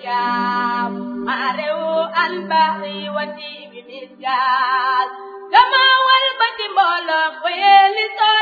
الأيام مارو البحر وتيب مسجال كما والبت مولك ويل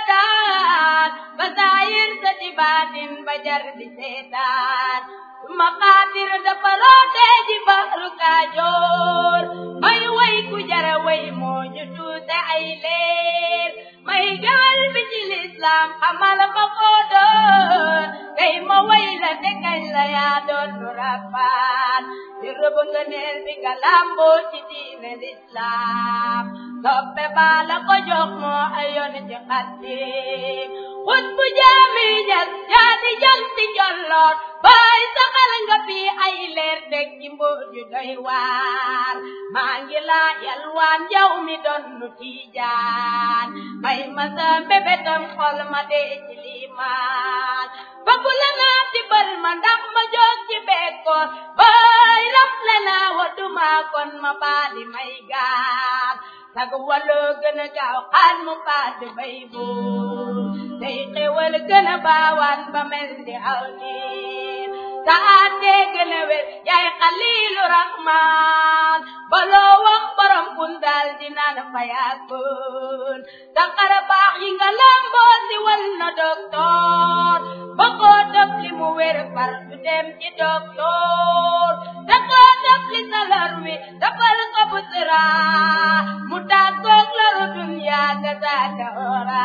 سودان بزاير ستبات بجر بسيطان مقاتر دفروte ji bahru kajoor may way ku jara way moo ñu tuute ay leer may gawal bi ci lislaam xamal ma ko doon kay ma way la te kañ la yaa doon nu rabbaan di rëbb nga neel bi nga lamboo ci diine lislaam soppe baa la ko jox moo ayoon ci xaddim xut bu jaami ñas yaa di jam ci njolloor baay saxal nga fi ay leer deg ci mbóot yu doy waar maa ngi laa yalwaan yow mi doon nu tiijaan may ma sa mbébétam xol ma dee ci liimaan bëggu la naa tibal ma ndax ma jóg ci bekkoor baay rafle naa waduma kon ma baali may gaal sag waloo gën a gaaw xaan mu padd bay buur tey xewal gën a baawaan ba mel ni aw niir sa àttee gën a wér yaay xaliilu rahmaan baloo wax borom kun daal di naan fa yàggoon sa xara baax yi nga lamboo si wal na doktoor ba koo def li mu wér far du dem ci doktoor da koo def li salar wi dafal ko bu sira mu tàggoog laru dunya ga saaka ora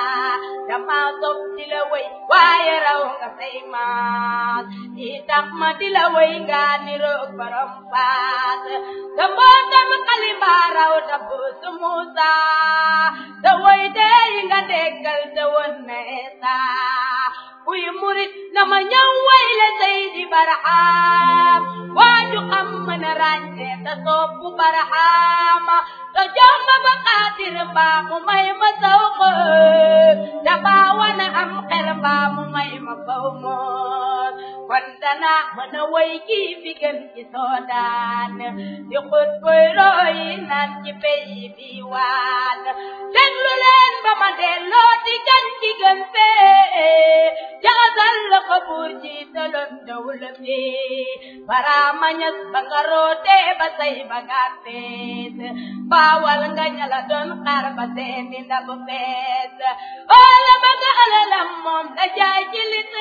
dama sopp di la way waaye raw nga say maas di tax ma di la way nga niroog borom paas sa mbootam xalima raw ta buusu Muusa sa way dee yi nga déggal sa won na Eesa kuy murit na ma ñëw way la Seydi Barham waaju xam mën a ràññee ta soppu Barham ta jox ma ba xaatir mbaa mu may ma saw xër da baa wana am xel mbaa mu may ma faw moon kon dana mën a way kii fi gën ci soodaan di xut boy roy naan ci pays bi waan déglu leen ba ma delloo di gan ci gën fee jaxasal la ko buur ji taloon dawla fi baraama ñas ba nga roote ba say ba nga fees baawal nga ñala doon xaar ba seeni ndab fees oola ba nga alalam moom la jaay ci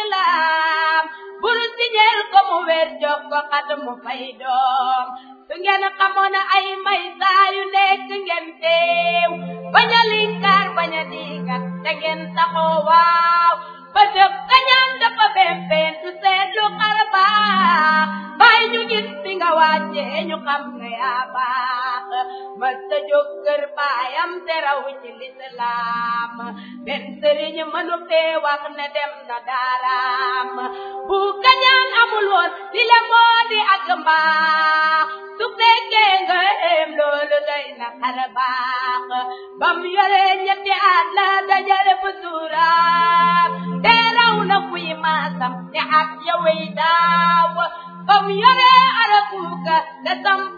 lislaam bur siñeel ko mu weer jox ko xat mu fay doom su ngeen xamoon ay may saa yu nekk ngeen teew bañ a linkaar bañ a diigat te ngeen taxoo waaw ba dëpp kañaan dafa bempeen du seetlu xar baax bàyyi ñu gis fi nga wàccee ñu xam ne yaa baax mas ta jóg kër baayam te raw ci lislaam benn sëriñ mënu fee wax ne dem na daaraam bu kañaan amul woon li la moo di ak mbaax su fekkee nga em loolu doy na xar baax bam yore ñetti at la dajale bu suuraam te raw na kuy maasam te at yawey daaw bam yore arakuuka da samp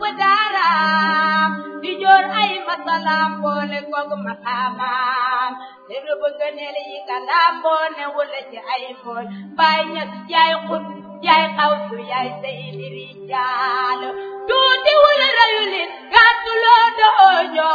daaraam di joor ay masalaam boole koog maqaamaam te rëbb ngëneel yi nga lamboo ne wula ci ay mool baay ñas yaay xut yaay xawsu yaay seydi rijaal tuuti wula rayulin gàttu loo doo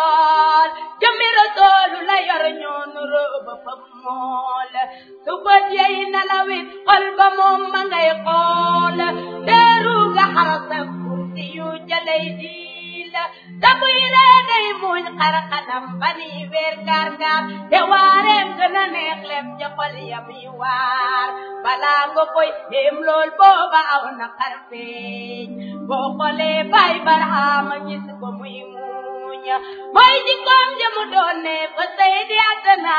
jool jëmmi rasoolu la yor ñoonu rëbb fa mool su bët yey nalawit xol ba moom ma ngay xool teeru nga xarasa kursi yu jalay diil dabuy ree day muñ xar xanam bani weer gaar gaar te waareem gën a neex lem ca xol yam yi waar balaa nga koy dem lool booba aw na xar feeñ boo xoolee bay barxaama gis ko muy muñ mooy jikkoom jëmu doon ne fa say di àddina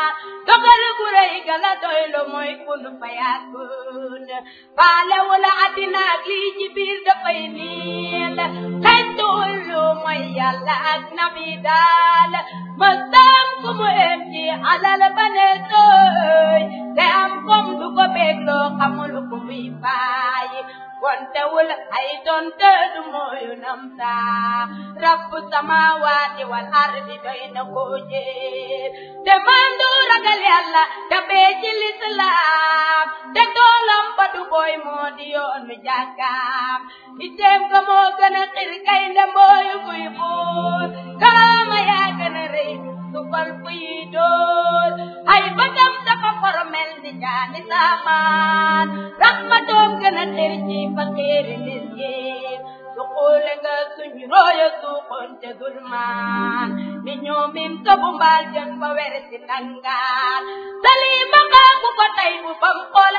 dogal gu rëy ga la doy lo mooy kun fa yàggul faale wala àddina ak lii ci biir dafay niil xeetul lu mooy yàlla ak nabi daal mëstam ku mu em ci alal ba ne tooy te am kom du ko bégloo xamul ku muy bàyyi kontewul ay donte du mooyu nam saa rabbu samaawaati wal ardi doy na ko jéer te mandu ragal yàlla te bee ci lislaam te toolam ba du booy way moo di yoonu jàkkaam itteem ko moo gën a xir kay ndembooyu kuy buur karaama yaa gën a rëy su fal fuy dool ay bëtam dafa formel ni jaani saamaan raxmatoom gën a xir ci faqiiri miskin su xuule nga suñu rooyo suuxoon ca dulmaan ni ñoomin tobu mbaal jën ba were si nangaan salima xaaku ko tey bu fam xool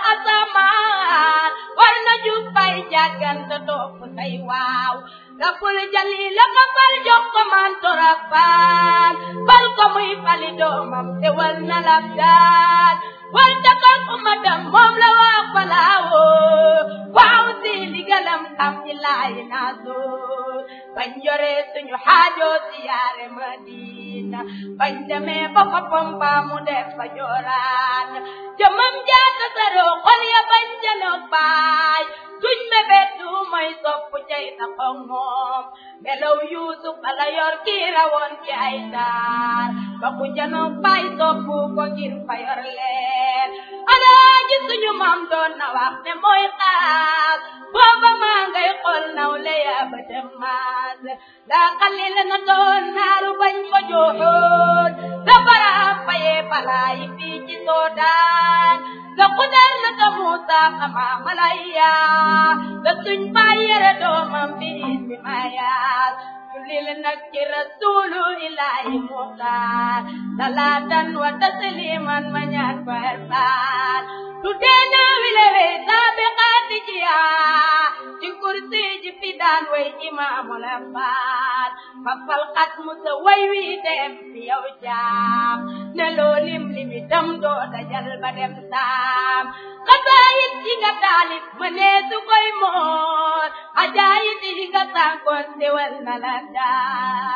asamaan war na jub bay jàggante topp say waaw rabbul jalila ka fal jox ko man torafaan fal ko muy fali doomam te wal na lab daan wal takal umatam moom la wax falaawoo waaw si ligalam xam ci laay naasoo bañ yore suñu xaajoo si yaare madina bañ demee ba fa pompa mu def fa jooraan jëmam jaata saroo xol ya bañ janoog baay suñ mebet du mooy sopp cay taxaw moom melaw yuusuf ala yor kii rawoon ci ay taar ba ku janoog baay sopp ko ngir fa yor leen alaaji suñu maam doon na wax ne mooy xaas booba maa ngay xool naw le yaa ba dem maas daa xalil na doon naaru bañ ko jooxoon safara fayee balaayi fii ci soodaan ga xudar na ka muusa xama malaya ga suñ baay yere doomam bi isi mayaas julil nag ci rasulu ilahi muxtaar salaatan wa tasliman ma ñaan farfaan tu deena wilewe saabiqaati jiyaa ci kursi ji fi daan way imaamu la faat fafal xat musa way wi dem fi yow jaam ne loo lim limi tam doo dajal ba dem saam xasaayit yi nga taalif ma nee su koy moor ajaayit yi nga sànkoon sewal na la daal